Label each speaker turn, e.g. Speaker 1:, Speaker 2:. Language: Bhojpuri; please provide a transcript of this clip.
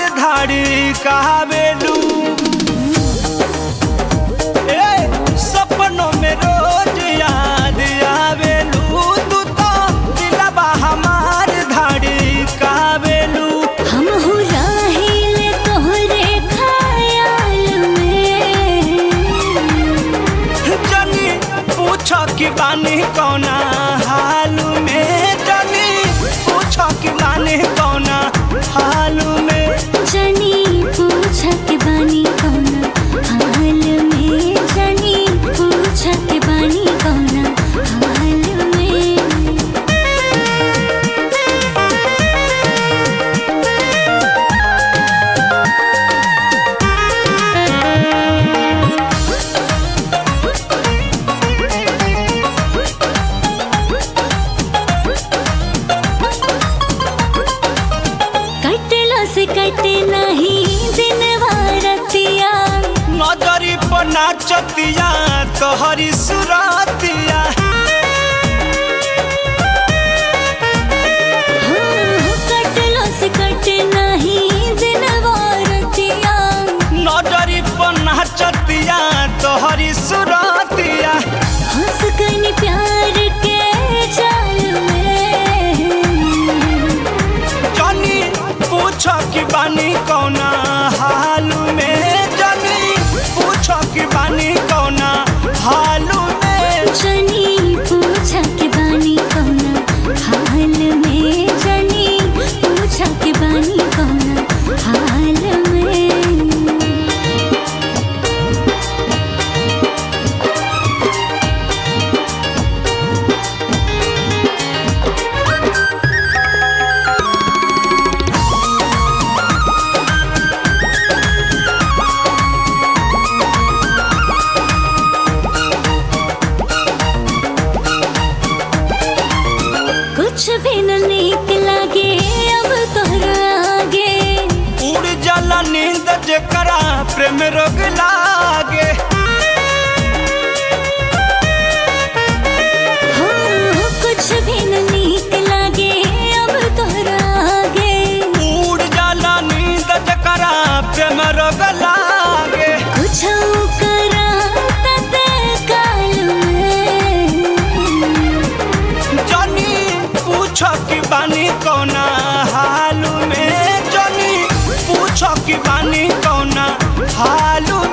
Speaker 1: धाड़ी कहावेलू ए सपनों में रोज याद आवेलू तू तो दिलबा हमार धाड़ी कहावेलू
Speaker 2: हम हो राहिल तोहरे ख्याल में
Speaker 1: जनी पूछ कि बानी कौना हाल में जनी पूछ कि बानी कौना हाल में
Speaker 2: जनी पूछ के बानी कौना हाल में जनी पूछ के बानी कौना हाल में कटला से कटे नहीं दिन वारतिया
Speaker 1: नजरी पर नाचतिया तोहरी सुरतिया
Speaker 2: हो कटला से कटे नहीं दिन वारतिया
Speaker 1: नजरी पर नाचतिया तोहरी सुरतिया
Speaker 2: हंस कनी प्यार के जाल में
Speaker 1: जनी पूछ कि बानी कौना हाल में जनी पूछ कि बानी कौना हाल में
Speaker 2: जनी पूछा के बानी कौना हाल में जनी पूछा के बानी कौना हाल में कुछ भी न नीक लागे अब तोहरा आगे
Speaker 1: उड़ जाला नींद जेकरा प्रेम रोग लागे
Speaker 2: हो कुछ भी न नीक लागे अब तोहरा आगे
Speaker 1: उड़ जाला नींद जेकरा प्रेम रोग लागे
Speaker 2: कुछ करा तते काल में
Speaker 1: जनी पूछ कि बानी कौना हाल में जनी पूछ कि बानी कौना हाल